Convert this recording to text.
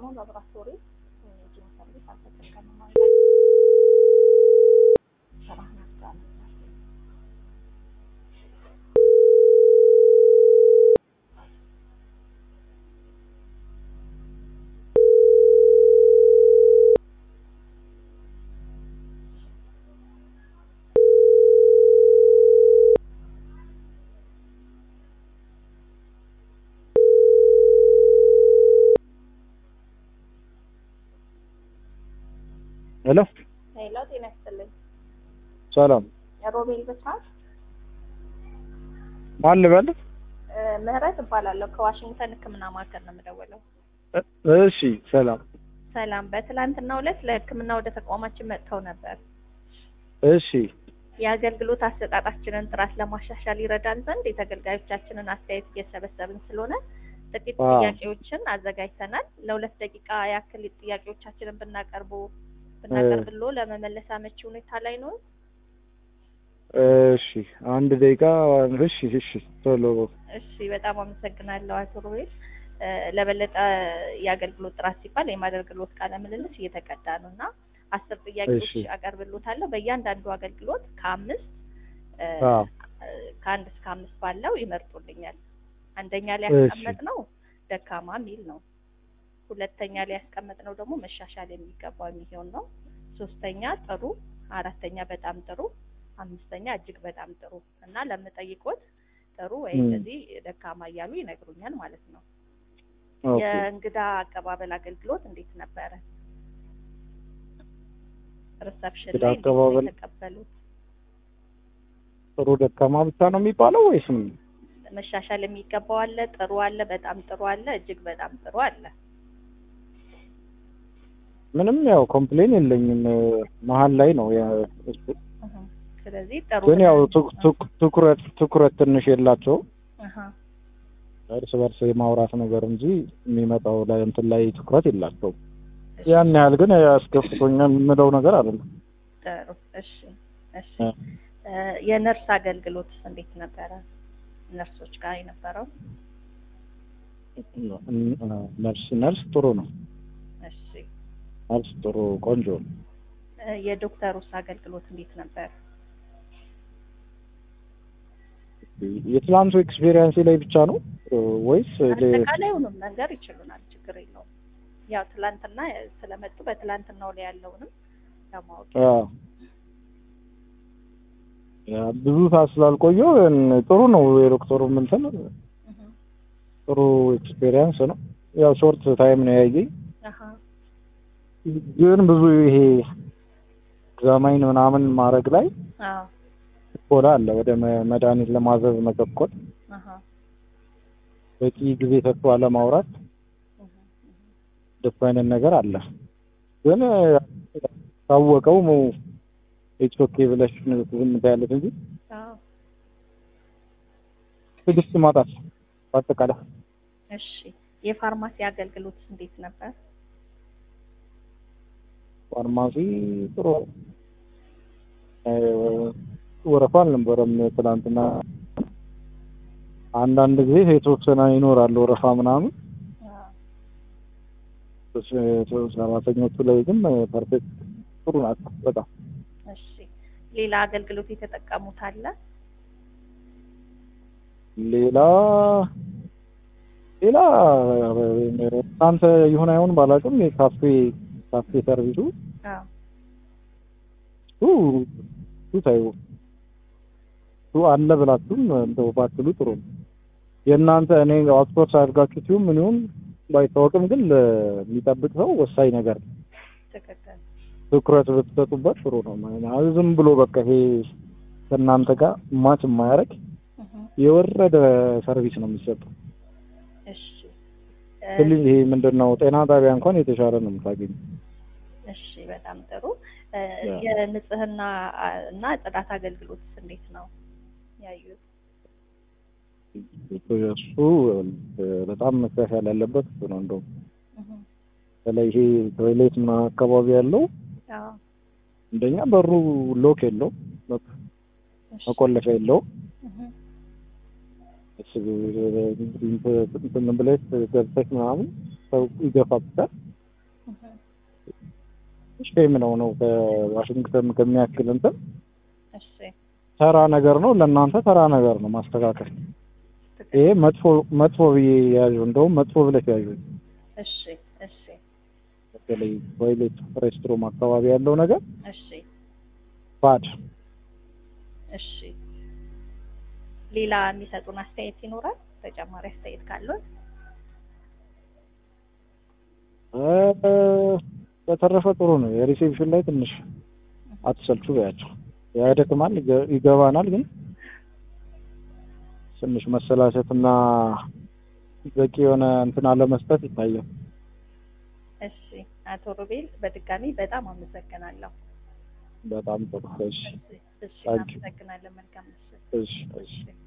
ላቦራቶሪ ኢሜጂንግ ሰርቪስ አልተጠቀምም ማለት ነው። ስራህን አስጋለሁ። ሄሎ ሄሎ፣ ጤና ይስጥልኝ። ሰላም ሮቤል በስራት ማን ልበል? እ፣ ምህረት እባላለሁ ከዋሽንግተን ሕክምና ማዕከል ነው የምደውለው። እ- እሺ ሰላም ሰላም። በትላንትናው ዕለት ለሕክምና ወደ ተቋማችን መጥተው ነበር። እሺ የአገልግሎት አሰጣጣችንን ጥራት ለማሻሻል ይረዳን ዘንድ የተገልጋዮቻችንን አስተያየት እየሰበሰብን ስለሆነ ጥቂት አዎ። ጥያቄዎችን አዘጋጅተናል። ለሁለት ደቂቃ ያክል ጥያቄዎቻችንን ብናቀርቡ ብናቀርብሎ ለመመለስ አመቺ ሁኔታ ላይ ነው። እሺ አንድ ደቂቃ እሺ እሺ ቶሎ እሺ፣ በጣም አመሰግናለሁ አቶ ሮቤል። እ፣ ለበለጠ የአገልግሎት ጥራት ሲባል የማገልግሎት ቃለ ምልልስ እየተቀዳ ነው እና አስር ጥያቄዎች እሺ። አቀርብሎታለሁ። በእያንዳንዱ አገልግሎት ከአምስት እ፣ አዎ እ፣ ከአንድ እስከ አምስት ባለው ይመርጡልኛል። አንደኛ ላይ እሺ። ያስቀመጥነው ደካማ የሚል ነው። ሁለተኛ ላይ ያስቀመጥነው ደግሞ መሻሻል የሚገባው የሚሆን ነው። ሶስተኛ ጥሩ፣ አራተኛ በጣም ጥሩ፣ አምስተኛ እጅግ በጣም ጥሩ እና ለምጠይቆት ጥሩ ወይ ም። እንደዚህ ደካማ እያሉ ይነግሩኛል ማለት ነው። ኦኬ የእንግዳ አቀባበል አገልግሎት እንዴት ነበረ? ሪሰፕሽን እንግዳ ላይ እንዴት ነው አቀባበል- የተቀበሉት? ጥሩ ደካማ ብቻ ነው የሚባለው ወይስ ምን? መሻሻል የሚገባው አለ፣ ጥሩ አለ፣ በጣም ጥሩ አለ፣ እጅግ በጣም ጥሩ አለ። ምንም ያው ኮምፕሌን የለኝም መሀል ላይ ነው ያ- እሱ። እህ፣ ስለዚህ ጥሩ ግን ያው ብለን- ቱ- ቱ- ትኩረት ትኩረት ትንሽ የላቸው እህ፣ እርስ በርስ የማውራት ነገር እንጂ የሚመጣው ላይ እንትን ላይ ትኩረት የላቸው ያን ያህል ግን ያስከፍቶኛል የምለው ነገር አይደለም። ጥሩ እሺ፣ እሺ። እ። እ፣ የነርስ አገልግሎት እንዴት ነበረ? ነርሶች ጋር የነበረው ነርስ ነርስ ጥሩ ነው። እሺ። ነርስ ጥሩ ቆንጆ ነው። እ፣ የዶክተሩስ አገልግሎት እንዴት ነበር? የትላንቱ ኤክስፔሪየንስ ላይ ብቻ ነው ወይስ ለ- አጠቃላይ ሁሉም ነገር ይችሉናል፣ ችግር የለውም። ያው ትላንትና ስለመጡ በትላንትናው ላይ ያለውንም ለማወቅ አ፣ ያ ብዙ ሰዓት ስላልቆየሁ እን- ጥሩ ነው። የዶክተሩ እንትን እህ፣ ጥሩ ኤክስፔሪየንስ ነው። ያው ሾርት ታይም ነው ያየኝ፣ አሃ፣ ግን ብዙ ይሄ ኤግዛማይን ምናምን ማድረግ ላይ አዎ፣ ችኮላ አለ። ወደ መ- መድኃኒት ለማዘዝ መቸኮል፣ አሃ፣ በቂ ጊዜ ሰጥቶ አለማውራት፣ እህ፣ ደስ አይነት ነገር አለ። ግን ታወቀው ኢትስ ኦኬ ብለሽ ዝም ታያለሽ እንጂ አዎ። ትዕግስት ማጣት በአጠቃላይ እሺ የፋርማሲ አገልግሎት እንዴት ነበር? ፋርማሲ ጥሩ እ፣ ወረፋ አልነበረም ትናንትና። አንዳንድ ጊዜ የተወሰነ ይኖራል ወረፋ ምናምን። አዎ። ሰራተኞቹ ላይ ግን ፐርፌክት ጥሩ ናቸው በጣም እሺ ሌላ አገልግሎት የተጠቀሙት አለ? ሌላ ሌላ እናንተ ይሁን አይሆን ባላውቅም የካፌ ካፌ ሰርቪሱ አዎ። እሱ እሱ ታዩ እሱ አለ ብላችሁም እንደው ባትሉ ጥሩ ነው። የእናንተ እኔ አውትሶርስ አድርጋችሁ ሲሆን ምን ይሁን ባይታወቅም ግን ለሚጠብቅ ሰው ወሳኝ ነገር ነው። ትክክል። ትኩረት ብትሰጡበት ጥሩ ነው። ማለት ዝም ብሎ በቃ ይሄ ከእናንተ ጋር ማች የማያደርግ እህ፣ የወረደ ሰርቪስ ነው የሚሰጠው። እሺ ስለዚህ ይሄ ምንድን ነው ጤና ጣቢያ እንኳን የተሻለ ነው የምታገኙ። እሺ በጣም ጥሩ። እ፣ ያ። የንጽህና አ፣ እና ጽዳት አገልግሎት እንዴት ነው ያዩት? እሱ በጣም መሻሻል ያለበት እሱ ነው። እንደውም እህ፣ በተለይ ይሄ ቶይሌት ምናምን አካባቢ ያለው አዎ። እንደኛ በሩ ሎክ የለው እሺ። መቆለፊያ የለው እህ፣ እንትን ብለሽ ገብተሽ ምናምን ሰው ይገፋብታል። ሼም ነው ነው ከዋሽንግተን ከሚያክል እንትን እሺ ተራ ነገር ነው። ለእናንተ ተራ ነገር ነው ማስተካከል። ትክክል። ይሄ መጥፎ መጥፎ ብዬ ያዥው፣ እንደውም መጥፎ ብለሽ ያዥው። እሺ እሺ በተለይ ቶይሌት ሬስትሮም አካባቢ ያለው ነገር እሺ ባድ እሺ ሌላ የሚሰጡን አስተያየት ይኖራል? ተጨማሪ አስተያየት ካለው እ፣ በተረፈ ጥሩ ነው። የሪሴፕሽን ላይ ትንሽ አትሰልቹ በያቸው። ያደክማል፣ ይገ- ይገባናል፣ ግን ትንሽ መሰላቸትና በቂ የሆነ እንትን አለመስጠት ይታያል። እሺ አቶ ሮቤል በድጋሚ በጣም አመሰግናለሁ። በጣም ጥሩ። እሺ እሺ እሺ Thank you. እናመሰግናለን። መልካም ምሽት። እሺ እሺ እሺ